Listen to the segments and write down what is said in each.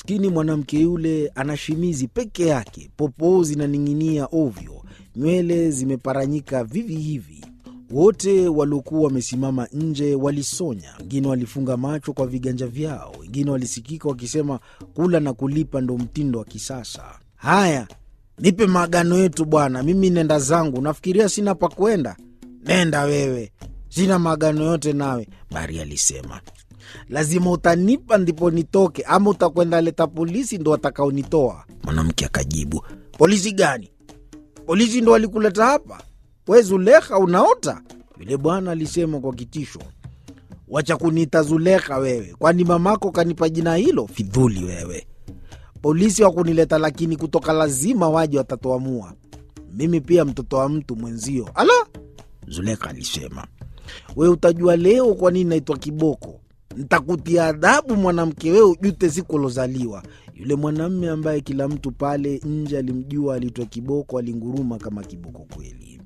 Maskini mwanamke yule ana shimizi peke yake, popoo zinaning'inia ovyo, nywele zimeparanyika vivi hivi. Wote waliokuwa wamesimama nje walisonya, wengine walifunga macho kwa viganja vyao, wengine walisikika wakisema kula na kulipa ndo mtindo wa kisasa. Haya, nipe maagano yetu bwana, mimi nenda zangu. Nafikiria sina pa kwenda? Nenda wewe, sina maagano yote nawe, Bari alisema. Lazima utanipa ndipo nitoke, ama utakwenda leta polisi ndo watakaonitoa. Mwanamke akajibu, polisi gani? Polisi ndo walikuleta hapa? We Zulekha, unaota? Yule bwana alisema kwa kitisho. Wacha kuniita Zulekha wewe, kwani mamako kanipa jina hilo? Fidhuli wewe. Polisi wakunileta, lakini kutoka lazima waje, watatuamua. Mimi pia mtoto wa mtu mwenzio. Ala, Zulekha alisema, we utajua leo kwa nini naitwa kiboko. Ntakutia adhabu mwanamke, wewe ujute siku ulozaliwa. Yule mwanamme ambaye kila mtu pale nje alimjua aliitwa Kiboko alinguruma kama kiboko kweli.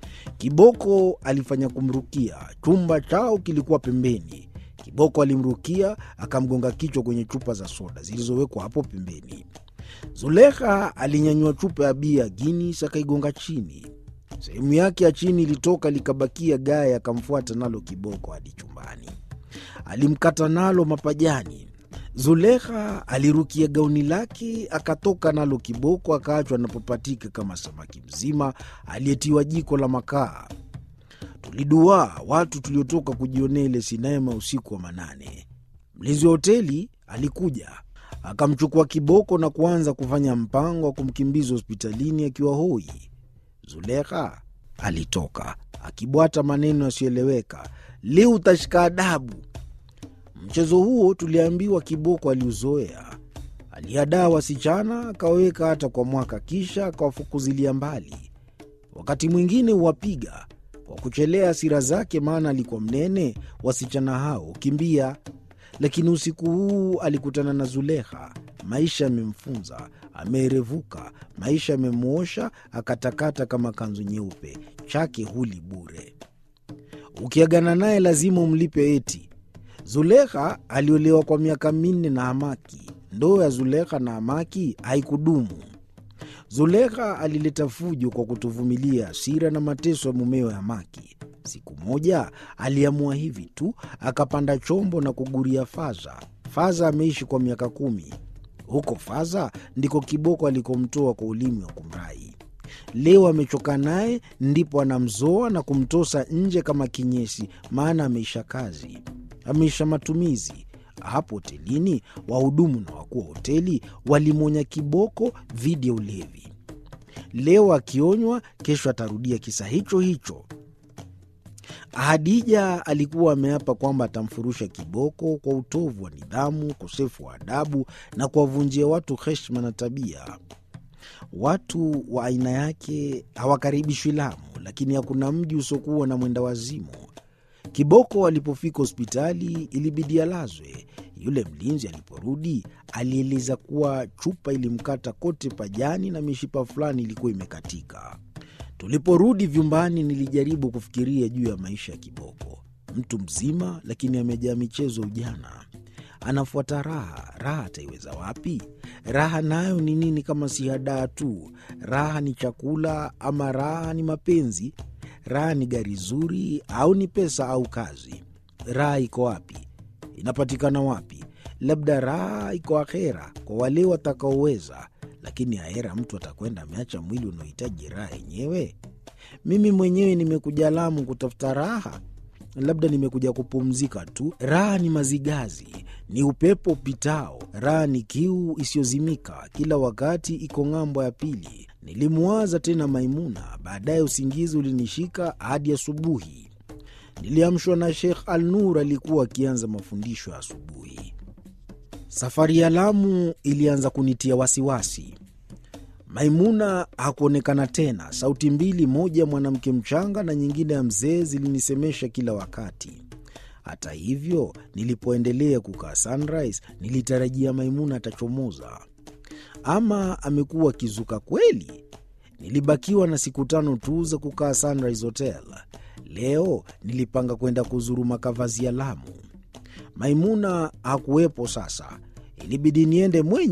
Kiboko alifanya kumrukia. Chumba chao kilikuwa pembeni. Kiboko alimrukia akamgonga kichwa kwenye chupa za soda zilizowekwa hapo pembeni. Zulekha alinyanyua chupa ya bia Guinness akaigonga chini. Sehemu yake ya chini ilitoka likabakia gaya, akamfuata nalo Kiboko hadi chumbani. Alimkata nalo mapajani. Zulekha alirukia gauni lake akatoka nalo Kiboko akaachwa anapopatika kama samaki mzima aliyetiwa jiko la makaa. Tuliduaa watu tuliotoka kujionea ile sinema usiku wa manane. Mlinzi wa hoteli alikuja akamchukua Kiboko na kuanza kufanya mpango wa kumkimbiza hospitalini akiwa hoi. Zulekha alitoka akibwata maneno yasiyoeleweka, leo utashika adabu. Mchezo huo tuliambiwa Kiboko aliuzoea. Alihadaa wasichana akawaweka hata kwa mwaka, kisha akawafukuzilia mbali. Wakati mwingine huwapiga kwa kuchelea hasira zake, maana alikuwa mnene. Wasichana hao kimbia, lakini usiku huu alikutana na Zulekha. Maisha yamemfunza, ameerevuka. Maisha yamemwosha akatakata kama kanzu nyeupe, chake huli bure. Ukiagana naye lazima umlipe eti. Zulekha aliolewa kwa miaka minne na Hamaki. Ndoa ya Zulekha na Hamaki haikudumu. Zulekha alileta fujo kwa kutovumilia hasira na mateso ya mumewe Hamaki. Siku moja aliamua hivi tu, akapanda chombo na kuguria Faza. Faza ameishi kwa miaka kumi. Huko Faza ndiko Kiboko alikomtoa kwa ulimi wa kumrai. Leo amechoka naye, ndipo anamzoa na kumtosa nje kama kinyesi, maana ameisha kazi, ameisha matumizi. Hapo hotelini wahudumu na wakuu wa hoteli walimwonya Kiboko dhidi ya ulevi. Leo akionywa, kesho atarudia kisa hicho hicho. Hadija alikuwa ameapa kwamba atamfurusha Kiboko kwa utovu wa nidhamu, ukosefu wa adabu na kuwavunjia watu heshima na tabia. Watu wa aina yake hawakaribishwi Lamu, lakini hakuna mji usiokuwa na mwenda wazimu. Kiboko alipofika hospitali ilibidi alazwe. Yule mlinzi aliporudi alieleza kuwa chupa ilimkata kote pajani na mishipa fulani ilikuwa imekatika. Tuliporudi vyumbani, nilijaribu kufikiria juu ya maisha ya Kiboko, mtu mzima lakini amejaa michezo ujana. Anafuata raha. Raha ataiweza wapi? Raha nayo ni nini kama si hadaa tu? Raha ni chakula ama raha ni mapenzi? Raha ni gari zuri au ni pesa au kazi? Raha iko wapi? Inapatikana wapi? Labda raha iko akhera kwa wale watakaoweza, lakini ahera mtu atakwenda ameacha mwili unaohitaji raha yenyewe. Mimi mwenyewe nimekuja Lamu kutafuta raha, labda nimekuja kupumzika tu. Raha ni mazigazi, ni upepo upitao. Raha ni kiu isiyozimika, kila wakati iko ng'ambo ya pili. Nilimwaza tena Maimuna, baadaye usingizi ulinishika hadi asubuhi. Niliamshwa na Sheikh Al Nur, alikuwa akianza mafundisho ya asubuhi. Safari ya Lamu ilianza kunitia wasiwasi. Maimuna hakuonekana tena. Sauti mbili, moja ya mwanamke mchanga na nyingine ya mzee, zilinisemesha kila wakati. Hata hivyo, nilipoendelea kukaa Sunrise, nilitarajia Maimuna atachomoza. Ama amekuwa akizuka kweli? Nilibakiwa na siku tano tu za kukaa Sunrise Hotel. Leo nilipanga kwenda kuzuru makavazi ya Lamu. Maimuna hakuwepo. Sasa ilibidi niende mwenye